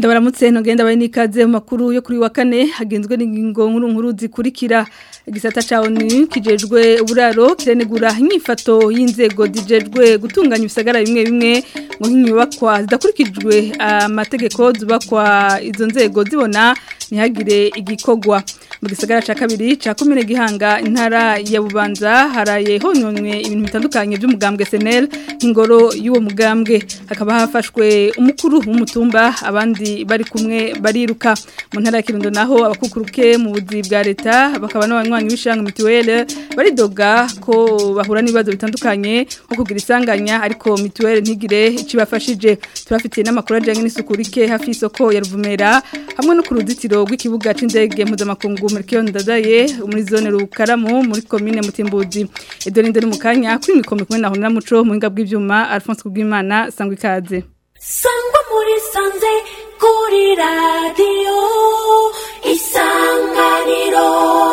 ndabaramutse ntugenda bari n'ikaze mu makuru yo kuri wa kane hagenzwe n'ingingo nkuru nkuru zikurikira igisata ca ONU kijejwe uburaro kirenegura inyifato y'inzego zijejwe gutunganya ibisagara bimwe bimwe mu nk'inyubakwa zidakurikijwe amategeko zubakwa izo nzego zibona ntihagire igikogwa mu gisagara ca kabiri ca komine gihanga intara ya bubanza haraye hononwe ibintu bitandukanye by'umugambwe SNL nk'ingoro y'uwo mugambwe hakaba hafashwe umukuru w'umutumba abandi bari kumwe bariruka mu ntara ya Kirundo naho abakukuruke mu buzi bwa leta bakaba n'abanywanyi b'ishanga mituwele baridoga ko bahura n'ibibazo bitandukanye nko kugira isanganya ariko mituwele ntigire ikibafashije turafitiye n'amakuru ajyanye n'isuku rike hafi y'isoko ya Ruvumera hamwe no ku ruzitiro rw'ikibuga c'indege mpuzamakungu Melchior Ndadaye muri zone Rukaramu muri commune Mutimbuzi Edoni Ndoni mukanya kuri mikome kumwe na Honora Muco mu hinga bw'ivyuma Alphonse Kubwimana sangwa ikaze sangwa muri sanze kuri radiyo isanganiro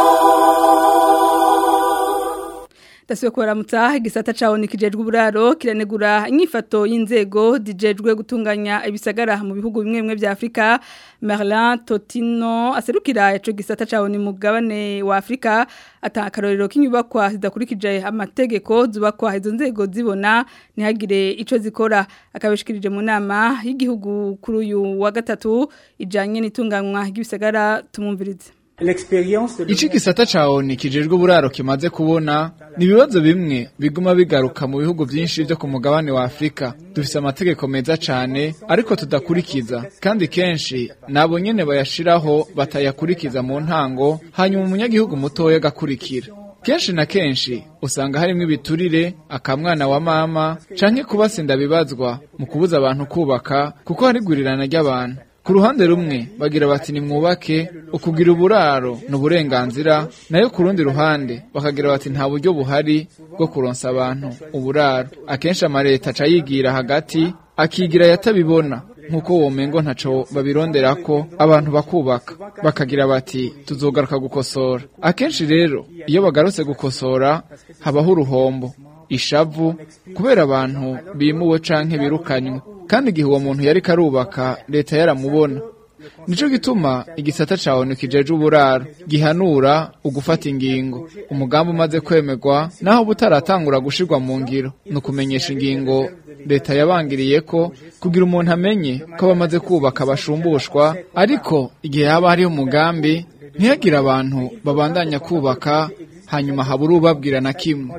Dasiwe kubaramutsa igisata cawo nikijejwe uburaro kiranegura inyifato y'inzego dijejwe gutunganya ibisagara mu bihugu bimwe bimwe vya Afrika Merlin Totino aserukira ico gisata cawo ni mugabane wa Afrika atakarorero k'inyubakwa zidakurikije amategeko zubakwa izo nzego zibona ntihagire ico zikora akabishikirije mu nama y'igihugu kuri uyu wa gatatu ijanye n'itunganywa ry'ibisagara tumumvirize Ichi gisata cawo ni kijejwe uburaro kimaze kubona ni ibibazo bimwe biguma bigaruka mu bihugu vyinshi vyo ku mugabane wa Afrika dufise amategeko meza cane ariko tudakurikiza kandi kenshi nabo nyene bayashiraho batayakurikiza mu ntango hanyuma umunyagihugu mutoya agakurikira kenshi na kenshi usanga harimwo ibiturire akamwana wa mama canke kubasinda bibazwa mu kubuza abantu kubaka kuko hari gurirana ry'abantu ku ruhande rumwe bagira bati ni mwubake ukugira uburaro ni uburenganzira nayo ku rundi ruhande bakagira bati nta buryo buhari bwo kuronsa abantu uburaro akenshi amaleta aca yigira hagati akigira yatabibona nk'uko womengo ntaco babironderako abantu bakubaka bakagira bati tuzogaruka gukosora akenshi rero iyo bagarutse gukosora habaho uruhombo ishavu kubera abantu bimuwe canke birukanywe kandi igihe uwo muntu yari karubaka leta yaramubona nico gituma igisata cawe kijeje uburaro gihanura ugufata ingingo umugambi umaze kwemerwa naho butaratangura gushirwa mu ngiro ni ukumenyesha ingingo leta yabangiriye ko kugira umuntu amenye ko bamaze kubaka bashumbushwa ariko igihe haba hariho umugambi ntihagire abantu babandanya kubaka hanyuma habura ubabwira na kimwe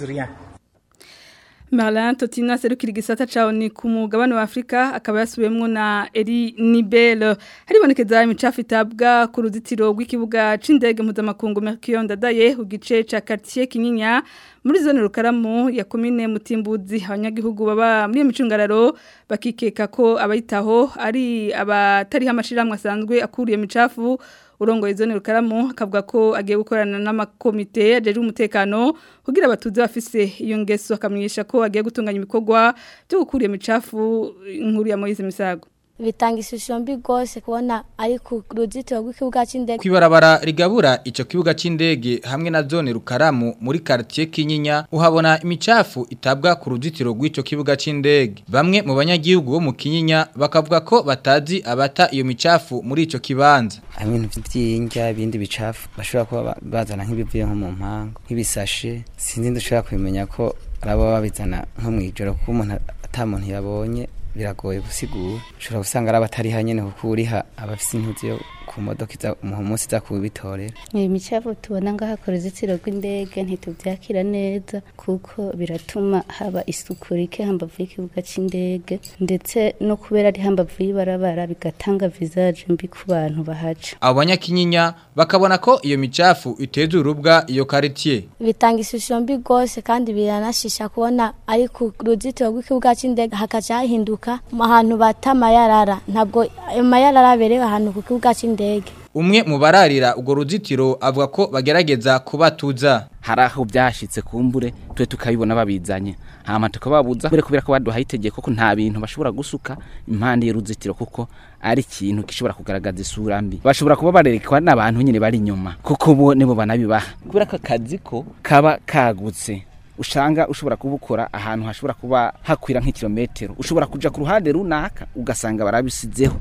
Marlin Totina serukira igisata cawo ni ku mugabane wa Afrika akaba yasubiwemwo na Eri Nibel haribonekeza imicafu itabwa ku ruzitiro rw'ikibuga c'indege mpuzamakungu Mercure Ndadaye ku gice ca quartier Kinyinya muri zone rukaramu ya komine Mutimbuzi abanyagihugu baba muri micungararo bakikeka ko abayitaho ari abatari hamashiramwe asanzwe akuriye micafu urongo izone rukaramu akavuga ko agiye gukorana n'amakomite ajeje umutekano kugira abatuze bafise iyo ngeso akamwisha ko agiye gutunganya ibikorwa byo gukuriye micafu inkuru ya Moise Misago bitanga ishusho mbi rwose kubona ari ku ruzitiro rw'ikibuga cy'indege kwibarabara rigabura ico kibuga c'indege hamwe na zone rukaramu muri quartier Kinyinya uhabona imicafu itabwa ku ruzitiro rw'ico kibuga c'indege bamwe mu banyagihugu bo mu Kinyinya bakavuga ko batazi abata iyo micafu muri ico kibanza ibintu vy'injya ibindi bicafu bashobora kuba bazana nk'ibivuye nko mu mpango nk'ibisashe sinzi ndushobora kubimenya ko arabo babizana nko mw'ijoro kuko umuntu ata muntu yabonye biragoye gusigura ushobora gusanga ari abatari hanyene kuko uriha abafise intuzi yo ku modoka iza mu munsi iza kubitorera imicafu tubona ngaha ku ruzitiro rw'indege ntitubyakira neza kuko biratuma haba isuku rike hambavu y'ikibuga c'indege ndetse no kubera ari hambavu y'ibarabara bigatanga visage mbi ku bantu bahaca abo banyakinyinya bakabona ko iyo micafu iteza urubwa iyo quartier bitanga ishusho mbi rwose kandi biranashisha kubona ari ku ruzitiro rw'ikibuga c'indege hakaca hahinduka ahantu bata amayarara ntabwo ayo mayarara aberewe ahantu ku kibuga c'indege umwe mu bararira urwo ruzitiro avuga ko bagerageza kubatuza hari aho byashitse kumbure twe tukabibona babizanye hama tukababuza kubera kubera ko baduhaye itegeko ko nta bintu bashobora gusuka impande y'uruzitiro kuko ari ikintu gishobora kugaragaza isura mbi bashobora kuba barerekwa n'abantu nyine bari inyuma kuko bo nibo banabibaha kubera ko akazi ko kaba kagutse ushanga ushobora kubukora ahantu hashobora kuba hakwira nk'ikilometero ushobora kuja ku ruhande runaka ugasanga barabisizeho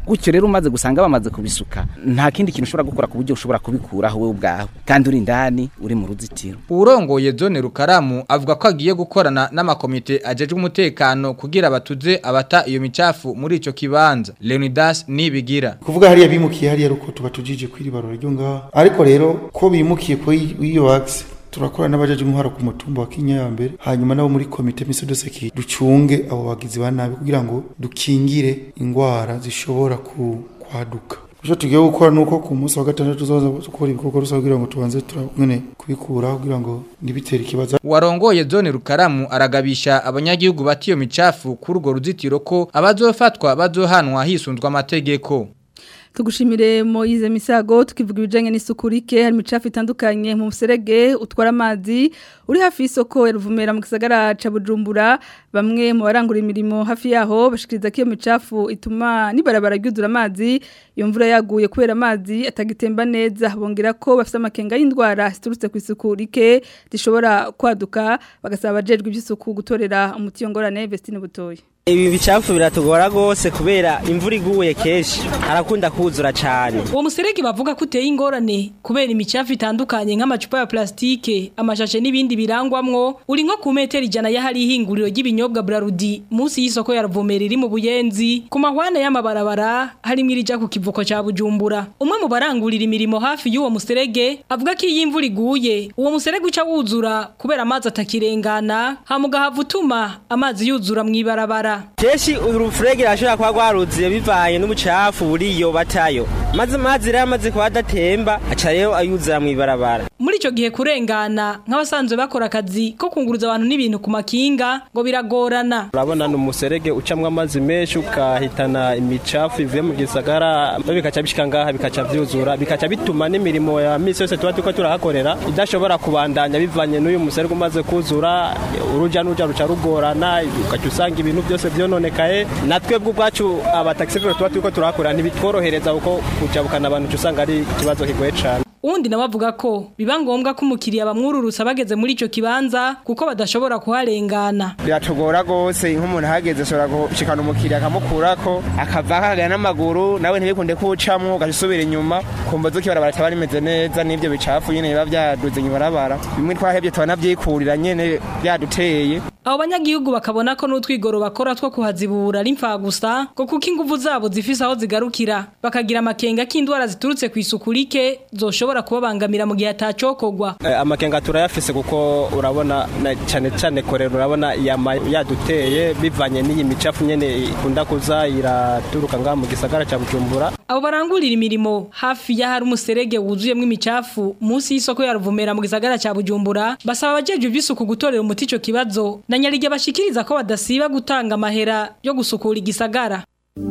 gutyo rero umaze gusanga bamaze kubisuka nta kindi kintu ushobora gukora ku buryo ushobora kubikuraho wowe ubwawe kandi uri indani uri mu ruzitiro urongoye zone rukaramu avuga ko agiye gukorana n'amakomite ajejwe umutekano kugira batuze abata iyo micafu muri ico kibanza Leonidas nibigira kuvuga hariya bimukiye hariya ruko tuba tujije kwiribarura ryo ngaha ariko rero ko bimukiye ko iyo axe turakora n'abajaje umuhara ku mutumba wa Kinya ya mbere hanyuma nabo muri komite mise de sécurité ducunge abo bagizi ba nabi kugira ngo dukingire ingwara zishobora ku kwaduka Icyo tugiye gukora nuko ku munsi wa gatandatu tuzaza gukora ibikorwa rusange kugira ngo tubanze turabone kubikura kugira ngo ntibitere ikibazo warongoye zone rukaramu aragabisha abanyagihugu batiyo micafu kuri urwo ruzitiro ko abazofatwa bazohanwa hisunzwe amategeko tugushimire Moize Misago tukivuga ibijanye n'isuku rike hari micafu itandukanye mu muserege utwara amazi uri hafi y'isoko ya Ruvumera mu gisagara ca Bujumbura bamwe mu barangura imirimo hafi yaho bashikiriza ko iyo micafu ituma nibarabara ryuzura amazi iyo mvura yaguye kubera amazi atagitemba neza bongera ko bafite amakenga y'indwara ziturutse ku isuku rike zishobora kwaduka bagasaba abajejwe iby'isuku gutorera umuti yongorane Vestine Butoyi ibi bicafu biratugora rwose kubera imvura iguye kenshi harakunda kuzura cyane uwo muserege bavuga ko uteye ingorane kubera imicafu itandukanye nk'amacupa ya plastike amashashe n'ibindi birangwamwo uri nko ku metero ijana y'ahari ihinguriro ry'ibinyobwa Brarudi munsi y'isoko ya Ruvumera iri mu Buyenzi ku mahwane y'amabarabara harimo irija ku kivuko ca Bujumbura umwe mu barangurira imirimo hafi y'uwo muserege avuga ko iyi imvura iguye uwo muserege uca wuzura kubera amazi atakirengana hamuga havutuma amazi yuzura mu ibarabara kenshi urufurege rashobora kuba rwaruziye bivanye n'ubucafu buriyo batayo maze amazi rero amaze kuba adatemba aca rero ayuzura mu ibarabara muri ico gihe kurengana nk'abasanzwe bakora akazi ko kunguruza abantu n'ibintu ku makinga ngo biragorana urabona ni umuserege ucamwo amazi menshi ukahitana imicafu ivuye mu gisagara bikaca bishika ngaha bikaca vyuzura bikaca bituma n'imirimo ya misi yose tuba turiko turahakorera idashobora kubandanya bivanye n'uyu muserege umaze kuzura uruja n'uruja ruca rugorana ugaca usanga ibintu byose vyononekaye natwebwe ubwacu abataxifero tuba turiko turahakorera ntibitworohereza kuko kujabukana abantu usanga ari ikibazo kigoye cane uwundi nawe avuga ko biba ngombwa ko umukiriya bamwururutsa bageze muri ico kibanza kuko badashobora kuharengana biratugora rwose nk'umuntu ahageze ashobora gushikana umukiriya akamukurako akava akagana n'amaguru nawe ntibikunde kuwucamwo ugaca usubira inyuma kumva zuko ibarabara ritaba rimeze neza n'ibyo bicafu nyene biba vyaduze ibarabara bimwe twahevye tubanavyikurira nyene vyaduteye abo banyagihugu bakabona ko n'utwigoro bakora two kuhazibura ari gusa ngo kuko inguvu zabo zifise aho zigarukira bakagira amakenga k'indwara ziturutse ku isuku rike zoshobora kubabangamira mu gihe atacokogwa Eh, amakenga turayafise kuko urabona na cyane cyane korera urabona yama yaduteye bivanye n'iyi micafu nyene ikunda kuza iraturuka ngaha mu gisagara ca Bujumbura abo barangurira imirimo hafi y'ahari umuserege wuzuyemo imicafu munsi y'isoko ya Ruvumera mu gisagara ca Bujumbura basaba abajejwe iby'isuku gutorera umuti ico kibazo na nyarige bashikiriza ko badasiba gutanga amahera yo gusukura igisagara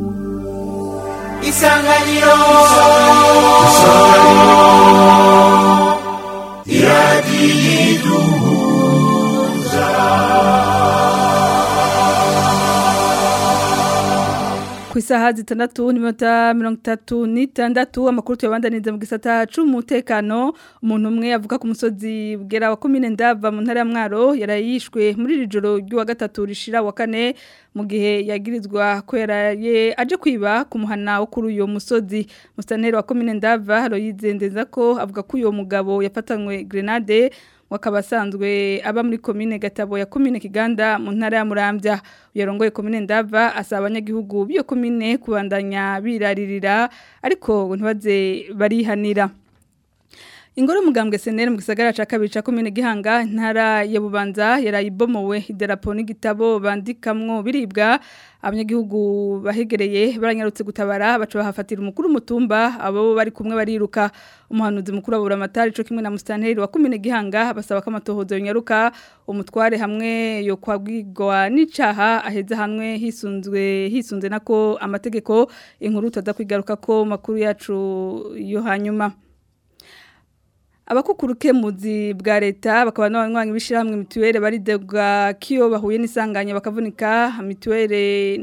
Isanganiro ku isaha zitandatu n'iminota mirongo itatu n'itandatu amakuru tuyabandaniza mu gisata c'umutekano umuntu umwe avuga ku musozi bwera wa komine ndava mu ntara ya mwaro yarayishwe muri iri joro ry'uwa gatatu rishira wa kane mu gihe yagirizwa ko yaraye aje kwiba ku muhana wo kuri uyo musozi mustaneri wa komine ndava royizendeza ko avuga ko uyo mugabo yafatanywe grenade wakaba asanzwe aba muri komine gatabo ya komine kiganda mu ntara ya murambya uyarongoye komine ndava asaba abanyagihugu b'iyo komine kubandanya biraririra ariko ngo ntibaze barihanira ingoro mugambwe senere mu gisagara ca kabiri ca komine gihanga ntara ya bubanza yarayibomowe idarapo n'igitabo bandikamwo biribwa abanyagihugu bahegereye baranyarutse gutabara baca bahafatira umukuru mutumba abo bari kumwe bariruka umuhanuzi mukuru abura amatari co kimwe na mustanteri wa komine gihanga basaba ko amatohozo yonyaruka umutware hamwe yo kwagwigwa n'icaha aheza hamwe hisunzwe hisunze nako amategeko inkuru tutaza kwigaruka ko makuru yacu yo hanyuma abakukuruke muzi bwa leta bakaba n'abanywanyi bishirahamwe mituwele baridega kiyo bahuye n'isanganya bakavunika mituwele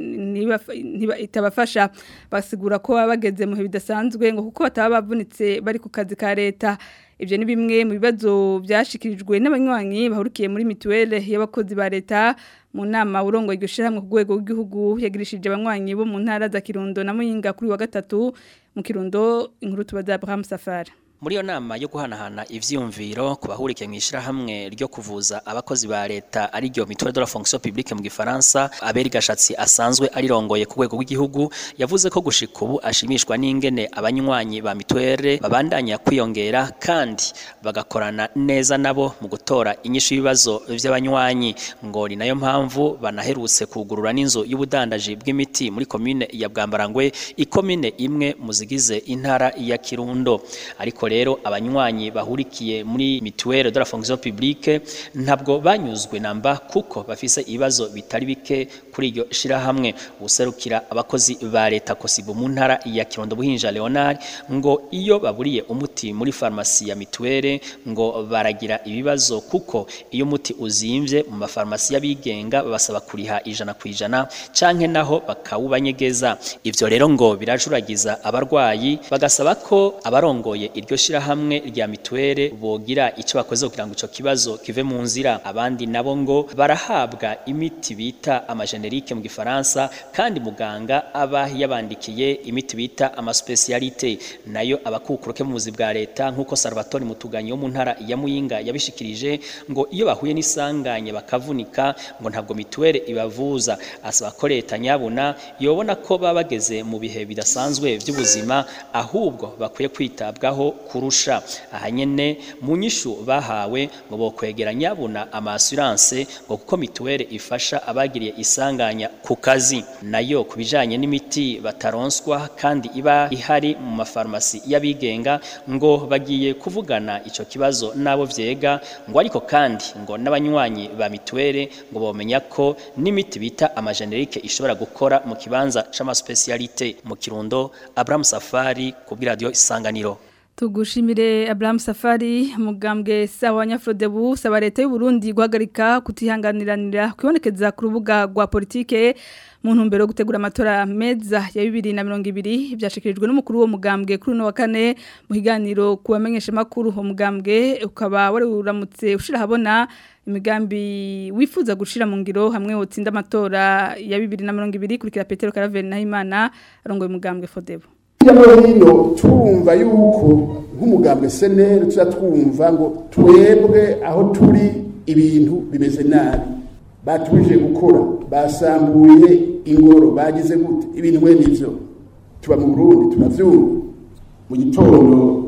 itabafasha basigura ko baba bageze mu bidasanzwe ngo kuko bataba bavunitse bari ku kazi ka leta ibyo ni bimwe mu bibazo byashikirijwe n'abanywanyi bahurikiye muri mituwele y'abakozi ba leta mu nama urongo iryo shirahamwe ku rwego rw'igihugu yagirishije abanywanyi bo mu ntara za Kirundo na Muyinga kuri wa gatatu mu Kirundo inkuru tubaza Abraham Safari muri iyo nama yo guhanahana ivyumviro ku bahurikiye mu ishirahamwe ryo kuvuza abakozi ba leta ari ryo mutuelle de la fonction publique mu gifaransa aberi gashatsi asanzwe arirongoye ku rwego rw'igihugu yavuze ko gushika ubu ashimishwa n'ingene abanywanyi ba mituelle babandanya kwiyongera kandi bagakorana neza nabo mu gutora inyishu y'ibibazo vy'abanywanyi ngo ni nayo mpamvu banaherutse kugurura n'inzu y'ubudandaji bw'imiti muri komine ya Bwambarangwe ikomine imwe mu zigize intara ya Kirundo ariko rero abanywanyi bahurikiye muri mutuelle de la fonction publique ntabwo banyuzwe namba kuko bafise ibibazo bitari bike kuri iryo shirahamwe userukira abakozi ba leta kosibu mu ntara ya Kirundo buhinja Leonard ngo iyo baburiye umuti muri farmasi ya mutuelle ngo baragira ibibazo kuko iyo umuti uzimvye mu mafarmasi y'abigenga babasaba kuriha ijana ku ijana canke naho bakawubanyegeza ivyo rero ngo birajuragiza abarwayi bagasaba ko abarongoye iryo shirahamwe rya mituwele bogira ico bakoze kugira ngo ico kibazo kive mu nzira abandi nabo ngo barahabwa imiti bita amagenerike mu gifaransa kandi muganga aba yabandikiye imiti bita amaspecialite nayo abakukuruke mu buzi bwa leta nk'uko Salvatore Mutuganyi wo mu ntara ya Muyinga yabishikirije ngo iyo bahuye n'isanganye bakavunika ngo ntabwo mituwele ibavuza asaba ko leta nyabuna yobona ko baba bageze mu bihe bidasanzwe by'ubuzima ahubwo bakwiye kwitabwaho kurusha ahanyene mu nyishu bahawe ngo bokwegera nyabuna amasurance ngo kuko mituwele ifasha abagiriye isanganya ku kazi nayo kubijanye n'imiti bataronswa kandi iba ihari mu mafarmasi y'abigenga ngo bagiye kuvugana ico kibazo nabo vyega ngo ariko kandi ngo n'abanywanyi ba mituwele ngo bomenya ko n'imiti bita amagenerike ishobora gukora mu kibanza c'amaspecialite mu Kirundo Abraham Safari ku radio isanganiro Tugushimire Abraham Safari mugambwe sawa nyafrodebu saba leta y'u Burundi guhagarika kutihanganiranira kwibonekeza ku rubuga rwa politike mu ntumbero yo gutegura amatora meza ya 2020 byashikirijwe n'umukuru wo mugambwe kuri no wa kane mu higaniro kubamenyesha makuru ho mugambwe ukaba wari uramutse ushira habona imigambi wifuza gushira mu ngiro hamwe wotsinda amatora ya 2020 kurikira Petero Caravelle Nahimana arongoye mugambwe Fodebo hirya no hino turumva yuko nk'umugambwe seneri tuza twumva ngo twebwe aho turi ibintu bimeze nabi batubije gukora basambuye ingoro bagize gute ibintu mwe nivyo tuba mu Burundi turavyumva mu gitondo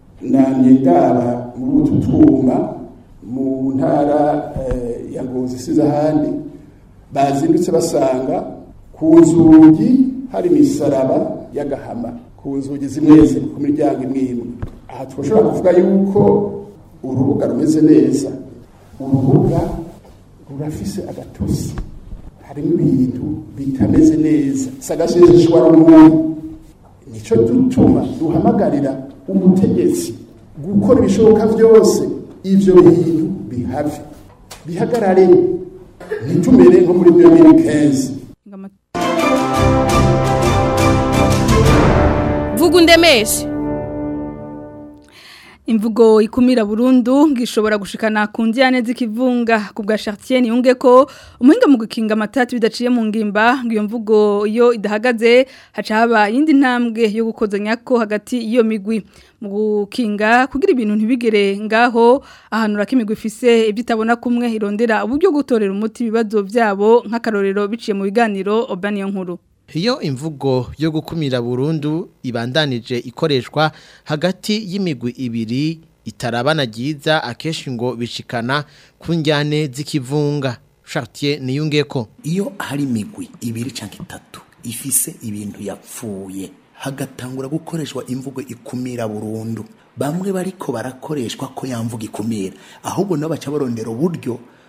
namye ndaba muri utu twuma mu ntara eh, ya Ngozi siza ahandi bazindutse basanga ku nzugi hari imisaraba y'agahama ku nzugi zimwe zimwe ku miryango imwe imwe aha twashobora kuvuga yuko urubuga rumeze neza urubuga rurafise agatusi harimo ibintu bitameze neza sagashishwa rumuri nico dutuma duhamagarira umutegetsi gukora ibishoboka byose ivyo bintu bihave bihagarare ntitumere nko muri 2015 vuga undemeshe imvugo ikumira burundu ngishobora gushikana ku njyane z'ikivunga ku bwa Chartier niyunge ko umuhinga mu gukinga amatati bidaciye mu ngimba ngo iyo mvugo iyo idahagaze haca haba yindi ntambwe yo gukozanya ko hagati iyo migwi mu gukinga kugira ibintu ntibigere ngaho ahanura ko imigwi ifise ibyo itabona kumwe irondera uburyo gutorera umuti ibibazo byabo nk'akarorero biciye mu biganiro obaniyo nkuru Iyo imvugo yo gukumira burundu ibandanije ikoreshwa hagati y'imigwi ibiri itarabana ryiza akenshi ngo bishikana ku njyane z'ikivunga Chartier niyunge ko iyo hari imigwi ibiri cyangwa itatu ifise ibintu yapfuye hagatangura gukoreshwa imvugo ikumira burundu bamwe bariko barakoreshwa ko yamvuga ikumira ahubwo nabo baca barondera uburyo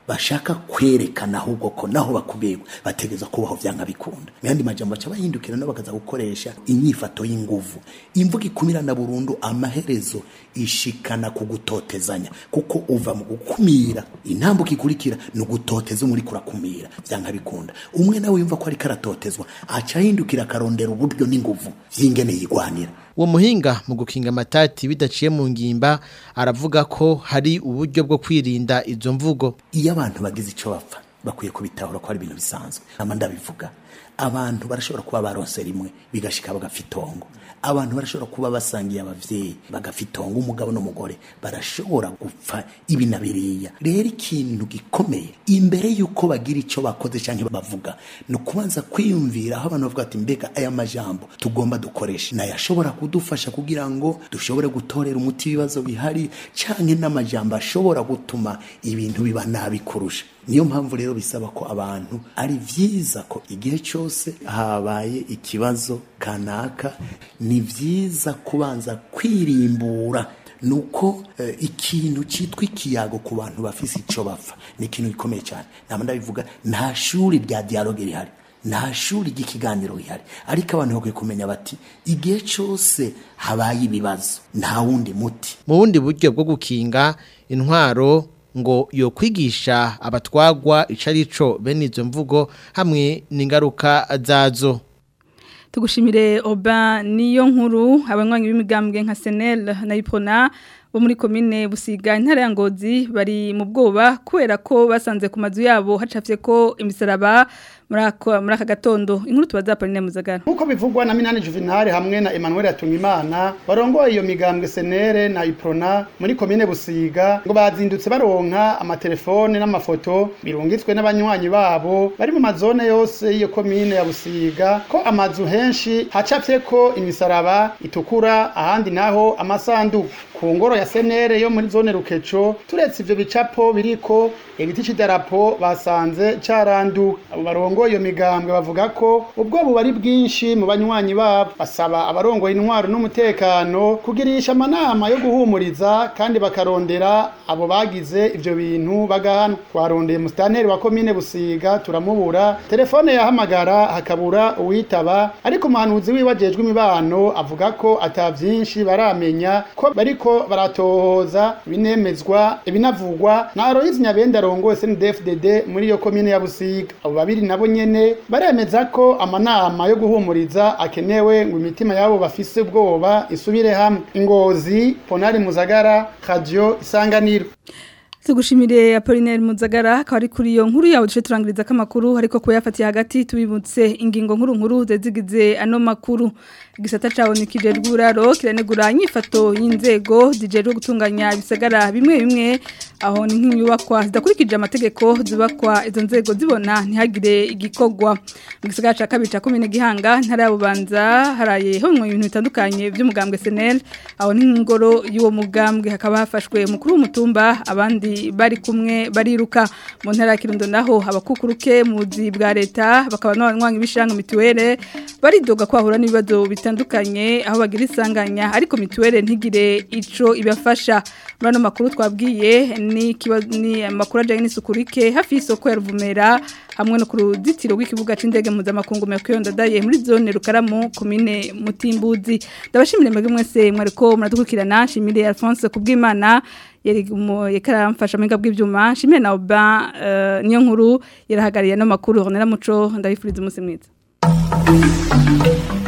bashaka kwerekana ahubwo ko naho bakubegwa bategeza kubaho vyanga bikunda myandi majambo baca bahindukira no bakaza gukoresha inyifato y'inguvu imvuga ikumirana burundu amaherezo ishikana kugutotezanya kuko uva mu gukumira intambuko ikurikira ni ugutoteza umuri kurakumira vyanga bikunda umwe nawe yumva ko ariko aratotezwa aca ahindukira akarondera uburyo n'inguvu vy'ingene yigwanira uwo muhinga mu gukinga amatati bidaciye mu ngimba aravuga ko hari uburyo bwo kwirinda izo mvugo iyo abantu bagize icyo bapfa bakwiye kubitahura ko ari ibintu bisanzwe nama ndabivuga abantu barashobora kuba baronse rimwe bigashika bagapfa itongo abantu barashobora kuba basangiye abavyeyi bagapfa itongo umugabo n'umugore barashobora gupfa ibi na biriya rero ikintu gikomeye imbere yuko bagira ico bakoze canke bavuga ni ukubanza kwiyumvira aho abantu bavuga ati mbega aya majambo tugomba dukoresha nayo ashobora kudufasha kugira ngo dushobore gutorera umuti ibibazo bihari canke n'amajambo ashobora gutuma ibintu biba nabi kurusha niyo mpamvu rero bisaba ko abantu ari vyiza ko igihe cyose habaye ikibazo kanaka ni vyiza kubanza kwirimbura nuko eh, ikintu citwa ikiyago ku bantu bafise ico bapfa ni ikintu gikomeye cyane nama ndabivuga nta shuri rya dialogue rihari nta shuri ry'ikiganiro rihari ariko abantu bakwiye kumenya bati igihe cyose habaye ibibazo nta wundi muti mu bundi buryo bwo gukinga intwaro ngo yo kwigisha abatwagwa icarico bene izo mvugo hamwe n'ingaruka zazo tugushimire oba niyo nkuru abanywanyi b'imigambwe nka senel na ipona bo muri komine busiga intara ya ngozi bari mu bwoba kubera ko basanze ku mazu yabo hacafye ko imisaraba muri aka gatondo inkuru tubaza Pauline Muzagara nkuko bivugwa na Minani Juvenal hamwe na Emmanuel Atungimana barongoye iyo migambwe senere na iprona muri komine busiga ngo bazindutse baronka amatelefone n'amafoto birungitswe n'abanywanyi babo bari mu mazone yose y'iyo komine ya busiga ko amazu henshi hacafye ko imisaraba itukura ahandi naho amasanduku ku ngoro ya senere yo muri zone rukeco turetse ivyo bicapo biriko igiti c'idarapo basanze caranduka abo barongoye iyo migambwe bavuga ko ubwo bubari bwinshi mu banywanyi babo basaba abarongoye intwaro n'umutekano kugirisha amanama yo guhumuriza kandi bakarondera abo bagize ivyo bintu bagahana twarondeye musitanteri wa komine busiga turamubura telefone yahamagara hakabura uwitaba ariko umuhanuzi wiwe ajejwe imibano avuga ko ata vyinshi baramenya ko bariko baratohoza ibinemezwa ibinavugwa na Aloyizi Nyabenda arongoye CNDD-FDD muri iyo komine ya Busiga abo babiri nabo nyene baremeza ko amanama yo guhumuriza akenewe ngo imitima yabo bafise ubwoba isubire hamwe ingozi Ponari Muzagara Radio Isanganiro Tugushimire Apollinaire Muzagara akaba ari kuri iyo nkuru yawe duce turangiriza kamakuru ariko ko yafatiye hagati tubibutse ingingo nkuru nkuru zezigize ano makuru igisata cawo nikije rwuraro kiranegura inyifato y'inzego zijerwe gutunganya ibisagara bimwe bimwe aho ni nk'inyubakwa zidakurikije amategeko zubakwa izo nzego zibona ntihagire igikogwa mu gisagara ca kabiri ca komine gihanga ntara yabubanza haraye honwe ibintu bitandukanye by'umugambwe SNL aho ni nk'ingoro y'uwo mugambwe hakaba hafashwe mukuru w'umutumba abandi bari kumwe bariruka mu ntara ya Kirundo naho abakukuruke mu buzi bwa leta bakaba n'abanywanyi b'ishanga mituwele baridoga ko bahura n'ibibazo bitandukanye aho bagira isanganya ariko mituwele ntigire ico ibafasha muri ano makuru twabwiye ni ni amakuru ajyanye n'isukurike hafi y'isoko ya ruvumera hamwe no ku ruzitiro rw'ikibuga cy'indege mpuzamakungu Ndadaye muri zone rukaramu komine mutimbuzi ndabashimire mwebwe mwese mwariko muradukurikirana shimire Alphonse kubw'Imana yari yekaramfasha mu bw'ibyuma shimire na Oba niyo nkuru yarahagariye no makuru Ronera Muco ndabifuriza umunsi mwiza